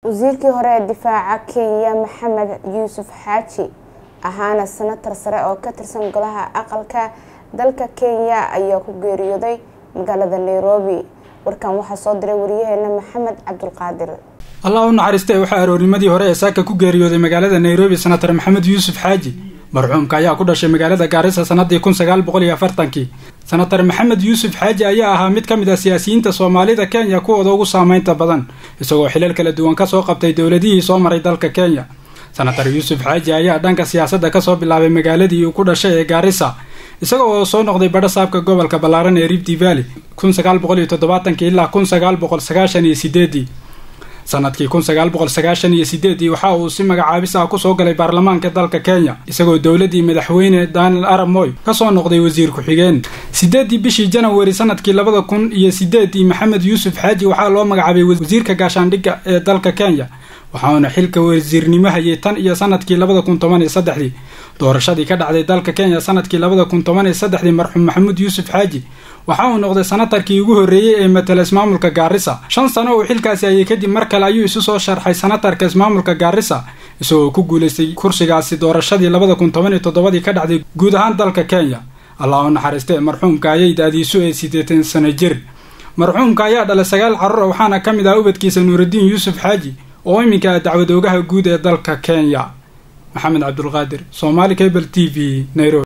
wasiirkii hore ee difaaca kenya maxamed yuusuf xaaji ahaana senatar sare oo ka tirsan golaha aqalka dalka kenya ayaa ku geeriyooday magaalada nairobi warkan waxaa soo diray wariyaheena maxamed cabdulqaadir allah u naxariistee waxaa aroornimadii hore ee saaka ku geeriyooday magaalada nairobi senatar maxamed yuusuf xaaji marxuumka ayaa ku dhashay magaalada gaarisa sanadii kun sagaal boqol iyo afartankii senatar maxamed yuusuf xaaji ayaa ahaa mid ka mid ah siyaasiyiinta soomaalida kenya kuwooda ugu saameynta badan isagoo xilal kala duwan kasoo qabtay dowladihii soo maray dalka kenya senatar yuusuf xaaji ayaa dhanka siyaasadda kasoo bilaabay magaaladii uu ku dhashay ee gaarisa isaga oo soo noqday badho saabka gobolka ballaaran ee rifty valley kun sagaal boqol iyo toddobaatankii ilaa kun sagaal boqol sagaashan iyo sideedii sanadkii kun sagaal boqol sagaashan iyo sideedii waxa uu si magacaabis ah kusoo galay baarlamaanka dalka kenya isagoo dowladii madaxweyne daniel arab moy kasoo noqday wasiir ku-xigeen sideedii bishii janawari sanadkii labada kun iyo sideedii maxamed yuusuf xaaji waxaa loo magacaabay wasiirka gaashaandhigga ee dalka kenya waxauna xilka wasiirnimo hayay tan iyo sanadkii labada kun toban iyo saddexdii doorashadii ka dhacday dalka kenya sanadkii labada kun toban iyo saddexdii marxuum maxamuud yuusuf xaaji waxa uu noqday sanatarkii ugu horreeyey ee matala ismaamulka gaarisa shan sano uu xilkaasi hayay kadib mar kale ayuu isu soo sharxay sanatarka ismaamulka gaarisa isagoo ku guulaystay kursigaasi doorashadii labada kun toban iyo toddobadii ka dhacday guud ahaan dalka kenya allah u naxariistee marxuumka ayay da-diisu ee siddeetan sano jir marxuumka ayaa dhalay sagaal carruur waxaana ka mid ah ubadkiisa nuuraddiin yuusuf xaaji oo iminka dacwad oogaha guud ee dalka kenya maxamed cabdulqaadir somaali cable t v nairobi